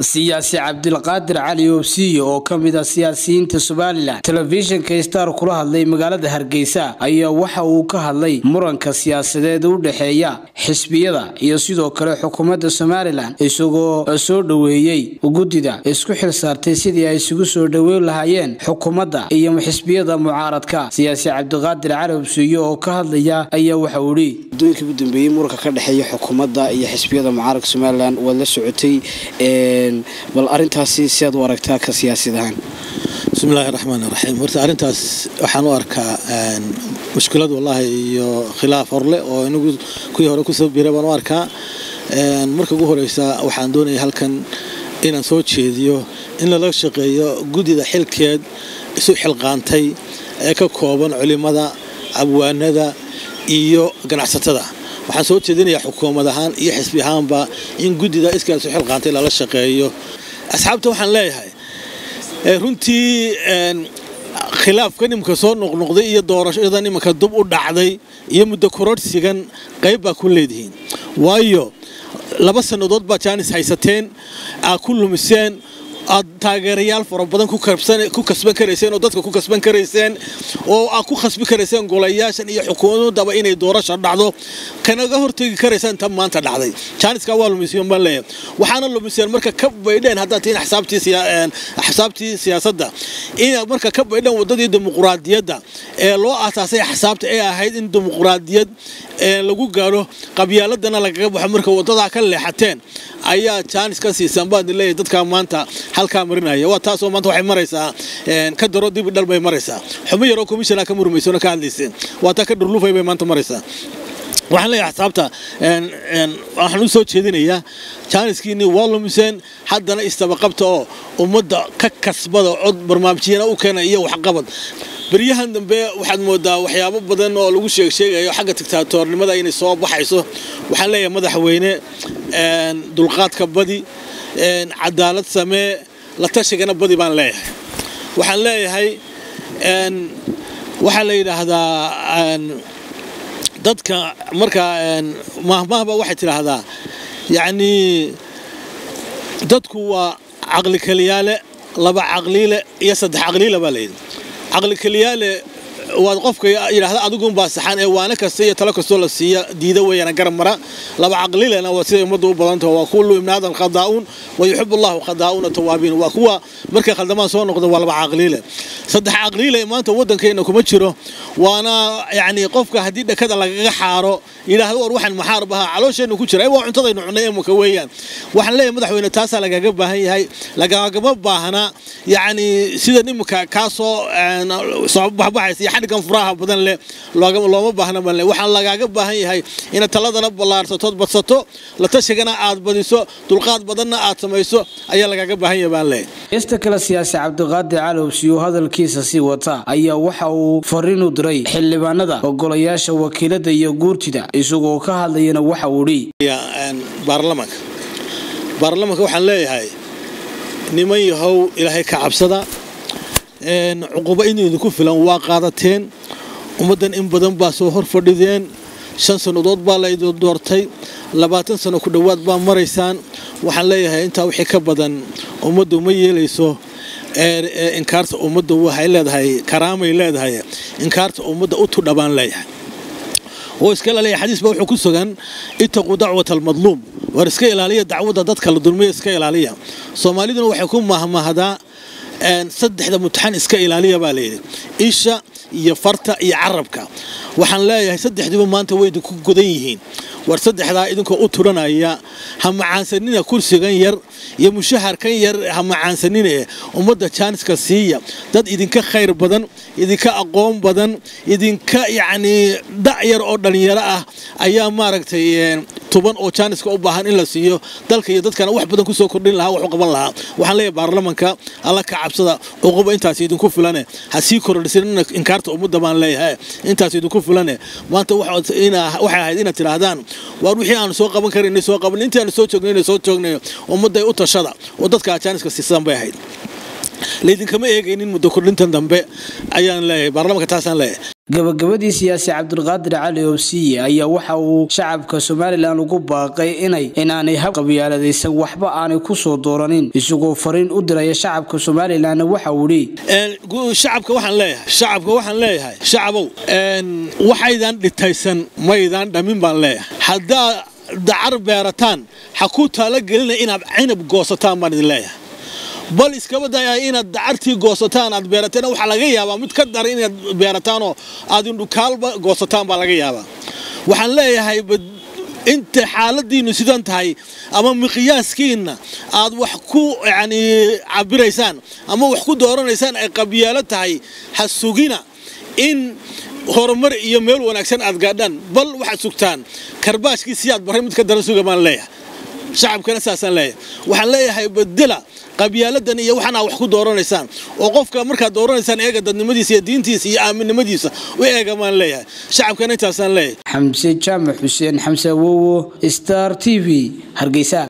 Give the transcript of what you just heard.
siyaasi cabdilqaadir cali oobsiye oo ka mid ah siyaasiyiinta somalilan telefishinka star kula hadlay magaalada hargeysa ayaa waxa uu ka hadlay muranka siyaasadeed u dhexeeya xisbiyada iyo sidoo kale xukuumadda somalilan isagoo soo dhoweeyey guddida isku xil saartay sidii ay isugu soo dhoweyn lahaayeen xukuumadda iyo xisbiyada mucaaradka siyaasi cabdiqaadir cali oobsiye oo ka hadlaya ayaa waxa uu ihi muddooyinkii ugu dambeeyey muranka ka dhexeeya xukuumadda iyo xisbiyada mucaaradka somalilan waad la socotay bal arintaasi siaad u aragtaa ka siyaasad ahaan bismillahi raxmaan raxiim horta arrintaas waxaan u arkaa mushkilad wallaahi iyo khilaaf horleh oo inagu kuwii hore kusoo biray baan u arkaa marka ugu horeysa waxaan doonaya halkan inaan soo jeediyo in lala shaqeeyo guddida xilkeed isu xilqaantay ee ka kooban culimada abwaanada iyo ganacsatada waxaan soo jeedinayaa xukuumad ahaan iyo xisbi ahaanba in guddida iskaa isu xilqaantay lala shaqeeyo asxaabta waxaan leeyahay runtii khilaafkan iminka soo noqnoqday iyo doorashadan iminka dub u dhacday iyo muddo kororhsigan qayb baa ku leedihiin waayo laba sannadood baa jaanis haysateen aad ku lumiseen aad taageerayaal fara badan ku kasban karayseen oo dadka ku kasban karayseen oo aad ku khasbi karayseen golayaashan iyo xukuumadaba inay doorasha dhacdo kanaga hortegi karaysaan tan maanta dhacday jaaniska waa lumiseen baan leeyahay waxaana lumiseen marka ka baydheen haddaad tihiin axsaabtii siyaasadda inaad marka ka baydheen waddadii dimuquraadiyadda ee loo aasaasay axsaabta ee ahayd in dimuquraadiyad lagu gaaro qabyaaladana lagaga baxo marka waddadaa ka leexateen ayaa jaanis ka siisaan baad leeyahay dadkaa maanta halkaa marinaya waa taasoo maanta waxay maraysaa ka daro dibi dhal bay maraysaa xumo yaroo commissionaa ka murmaysona ka hadlayseen waa taa ka dhurlufay bay maanta maraysaa waxaan leeyahay axsaabta waxaan u soo jeedinayaa jaaniskiinii waa lumiseen haddana istabaqabta oo ummadda ka kasbada cod barnaamijyana u keena iyo waxqabad beryahan dambe waxaad moodaa waxyaabo badan oo lagu sheegsheegayo xagga digtaatoornimada inay soo baxayso waxaan leeyahay madaxweyne dulqaadka badi cadaalad samee la tashigana badi baan leeyahay waxaan leeyahay waxaa la yidhaahdaa dadka markaa mahmahba waxay tidhaahdaa yacnii dadku waa caqli keliyaale laba caqliile iyo saddex caqliile baa layidhi caqli keliyaale waad qofka yidhahda adigunbaa saxan ee waana kasta iyo talo kastoo la siiya diida weeyaan garab mara laba caqlilena waa siday ummadda u badantaho waa kullu ibni aadan khadaa'uun wa yuxibu allahu khadaa'uuna tawaabiin waa kuwa markay khaldamaan soo noqda waa laba caqliile saddex caqliile maanta waddankeenna kuma jiro waana yacni qofka haddii dhakada lagaga xaaro yidhaahdo war waxaan maxaar bahaa caloosheenna ku jira waa cuntadaynu cunnay emuka weeyaan waxaan leeyahay madaxweyne taasaa lagaaga baahan yahay lagagama baahna yacni sida iminka kaasoo soo baxbaxaysa iyo xadhigan furaha badan leh looma baahna baan le waxaan lagaaga baahan yahay inaad taladana ballaarsatood badsato la tashigana aad badiso dulqaad badanna aad samayso ayaa lagaaga baahan yahay baan leeyahay heesta kale siyaasi cabdiqaadir calowsiyo hadalkiisa sii wata ayaa waxa uu fariin u diray xildhibaanada ogolayaasha wakiilada iyo guurtida isagoo ka hadlayana waxa uu dhi baarlamanka baarlamanka waxaan leeyahay niman yahow ilaahay ka cabsada cuquba in idinku filan waa qaadateen ummaddan in badan baa soo hor fadhideen shan sannadood baa laydin doortay labaatan sano ku dhowaad baa maraysaan waxaan leeyahay intaa wixii ka badan ummaddu ma yeelayso inkaarta ummadda waxay leedahay karaamay leedahay inkaarta ummadda u tudha baan leeyahay oo iska ilaaliya xadiis baa wuxuu ku sugan ittaquu dacwata almadluum war iska ilaaliya dacwadda dadka la dulmiya iska ilaaliya soomaaliduna waxay ku mahmahdaa saddexda mutaxan iska ilaaliya baa layidhi isha iyo farta iyo carabka waxaan leeyahay saddexdiiba maanta way idinku godan yihiin war saddexdaa idinkoo u turanaya ha macaansanina kursigan yar iyo mushaharkan yar ha macaansanine ummadda jaaniska siiya dad idinka khayr badan idinka aqoon badan idinka yacnii da'yar oo dhallinyaro ah ayaa maaragtay tuban oo jaaniska u baahan in la siiyo dalka iyo dadkana wax badan kusoo kordhin lahaa wax u qaban lahaa waxaan leeyahay baarlamanka alla ka cabsada cuquba intaas idinku filane ha sii kordhisin inkaarta ummadda baan leeyahay intaas idinku filane maanta waxay ahayd inaad tidhaahdaan waar wixii aanu soo qaban karin soo qaban intii aanu soo joognay soo joognay ummadday u tashada oo dadka jaaniska siisan bay ahayd laydinkama eegaynin muddo kordhintan dambe ayaan leeyahay baarlamaanka taasaan leeyahay gabagabadii siyaasi cabdulqaadir cali oobsiye ayaa waxa uu shacabka somalilan ugu baaqay inay inaanay hab qabyaaladaysan waxba aanay ku soo dooranin isagoo fariin u diraya shacabka somalilanna waxa uu idhi shacabka waxaan leeyahay shacabka waxaan leeyahay shacabow waxaydan dhitaysan maydaan dhamin baan leeyahay haddaa dacar beerataan ha ku taalogelina inaad cinab goosataan baan idin leeyahay bal iskaba daya inaad dacartii goosataan aad beerateen waxaa laga yaabaa mid ka daran inaad beerataanoo aad indhukaalba goosataan baa laga yaabaa waxaan leeyahay inta xaaladiinnu sidan tahay ama miqyaaskiinna aad wax ku yani cabiraysaan ama wax ku dooranaysaan ay qabyaalo tahay ha sugina in horumar iyo meel wanaagsan aad gaadhaan bal waxaad sugtaan karbaashkiisii aad barray mid ka daran suga baan leeyahay shacabkana saasaan leeyahay waxaan leeyahay bedela qabyaaladan iyo waxaan aa wax ku dooranaysaan oo qofka markaad dooranaysaan eega dadnimadiisa iyo diintiisa iyo aaminnimadiisa u eega maan leeyahay shacabkana intaasaan leeyahay xamse jaamac xuseen xamse awowo star t v hargeysa